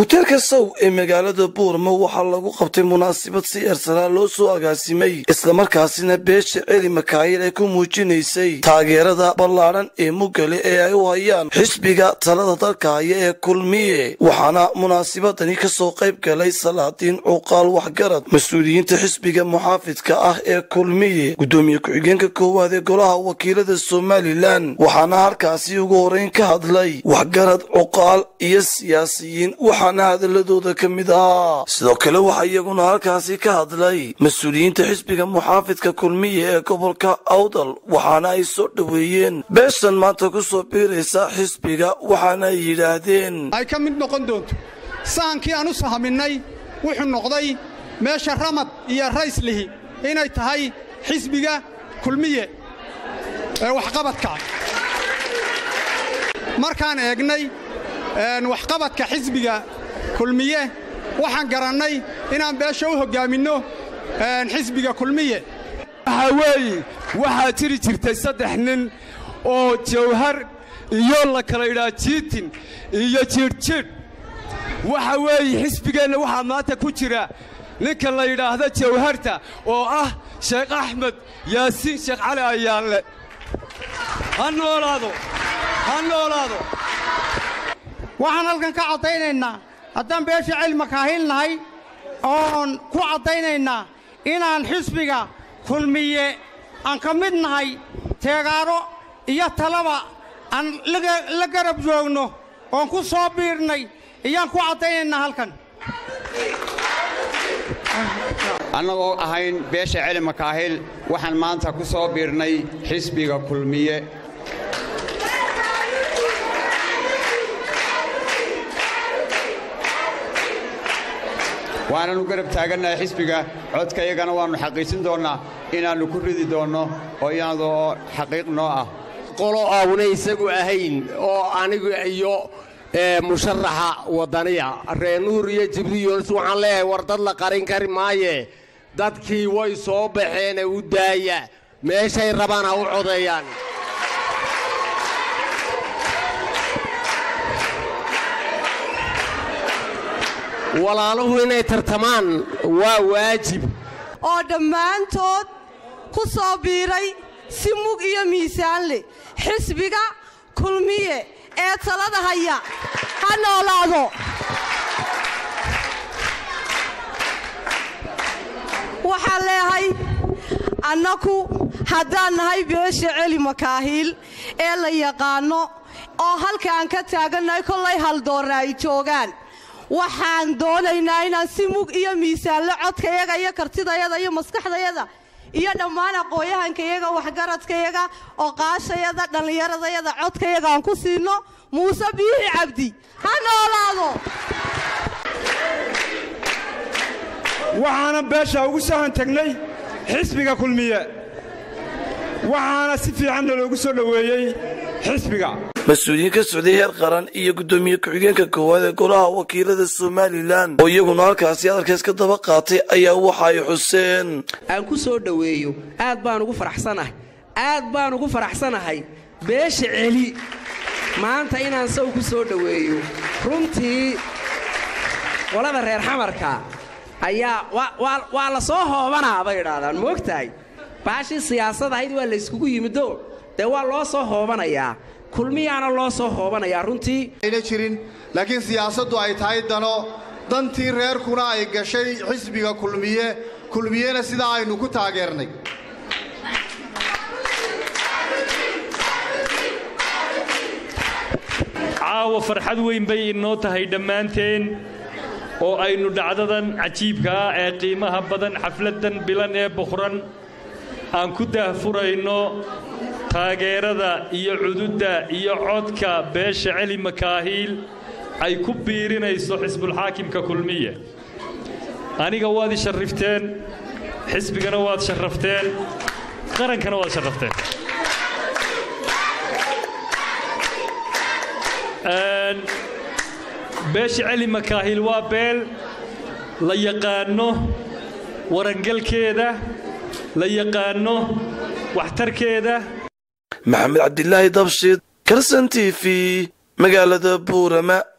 hoteelka sow ee magaalada buurma waxaa lagu qabtay munaasabad si eersanaa loo soo agaasimay islamarkaasina beesha celi makaayil ay ku muujinaysay taageerada ballaadhan ee mugale ee ay u hayaan xisbiga talada dalka haya ee kulmiye waxaana munaasabadani kasoo qayb galay salaadiin cuqaal waxgarad mas-uuliyiinta xisbiga muxaafidka ah ee kulmiye gudoomiye ku-xigeenka koowaad ee golaha wakiilada somalilan waxaana halkaasi ugu horeyn ka hadlay waxgarad cuqaal iyo siyaasiyiin waxaana hadaladooda ka mid ahaa sidoo kale waxaa iyaguna halkaasi ka hadlay mas-uuliyiinta xisbiga muxaafidka kulmiye ee gobolka awdal waxaana ay soo dhoweeyeen beeshan maanta ku soo biiraysa xisbiga waxaana ay yidhaahdeen ay ka mid noqon doonto sahankii aan u sahaminay wuxuu noqday meesha ramad iyo rayslihi inay tahay xisbiga kulmiye ee waxqabadka markaan eegnay waxqabadka xisbiga kulmiye waxaan garannay inaan beesha u hoggaaminno xisbiga kulmiye waxaa weeye waxaa jiri jirtay saddex nin oo jawhar iyo la kala idhaa jiitin iyo jiidhjiidh waxa weeye xisbigeenna waxaa maanta ku jira ninka la yidhaahda jawharta oo ah sheekh axmed yaasiin sheekh cali ayaanle ha noolaado ha noolaado waxaan halkan ka caddaynaynaa haddaan beesha celi makaahil nahay oon ku caddaynaynaa inaan xisbiga kulmiye aan ka mid nahay teegaaro iyo talaba aan la garab joogno oon ku soo biirnay iyaan ku caddaynaynaa halkan annagoo ahayn beesha celi makaahil waxaan maanta ku soo biirnay xisbiga kulmiye waananu garab taagannahay xisbiga codkayagana waannu xaqiijin doonnaa inaannu ku ridi doonno oo iyadoo xaqiiq noo ah qolo aawna isagu ahayn oo aniga iyo musharaxa waddaniya reenuur iyo jibriyols waxaan leeyahay war dad la qarin kari maaye dadkii way soo baxeene u daaya meeshay rabaan ha u codeeyaan walaaluhu inay tartamaan waa waajib oo dhammaantood ku soo biiray si mug iyo miisaan leh xisbiga kulmiye ee talada haya ha noolaado waxaan leehay annaku haddaan nahay beesha celi makaahiil ee la yaqaanno oo halkaan ka taagannahay kollay haldoorra ay joogaan waxaan doonaynaa inaan si mug iyo miisaanle codkayaga iyo kartidayada iyo maskaxdayada iyo dhammaan aqooyahankayaga waxgaradkayaga oqaashayada dhallinyaradayada codkayaga aan ku siinno muuse biixi cabdi ha noolaado waxaana beesha ugu sahan tagnay xisbiga kulmiye waxaana si fiicanna loogu soo dhoweeyey xisbiga mas-uuliyiin ka socday heer qaran iyo guddoomiye ku-xigeenka koowaad ee golaha wakiilada somalilan oo iyaguna halkaasi hadalkaas ka daba qaatay ayaa waxa ay xuseen aan ku soo dhoweeyo aad baan ugu faraxsanahay aad baan ugu faraxsanahay beesha celi maanta inaan saw ku soo dhoweeyo runtii qolada reer xamarka ayaa waa la soo hoobanaa bay idhaahdaan moogtahay baashii siyaasad ahayd waa layskugu yimido dee waa loo soo hoobanayaa kulmiyaana loo soo hoobanayaa runtii ayna jirin laakiin siyaasaddu ay tahay dano dantii reerkuna ay gashay xisbiga kulmiye kulmiyena sidaa aynu ku taageernay caawa farxad weyn bay inoo tahay dhammaanteen oo aynu dhacdadan cajiibka ah ee qiimaha badan xafladdan bilan ee bukhran aan ku daahfurayno taageerada iyo cududda iyo codka beesha celi makaahiil ay ku biirinayso xisbulxaakimka kulmiye aniga waad i sharrifteen xisbigana waad sharrafteen qarankana waad sharrafteen beesha celi makaahiil waa beel la yaqaanno warangalkeeda la yaqaanno waxtarkeeda maxamed cabdilaahi dabshid karsan t v magaalada buurama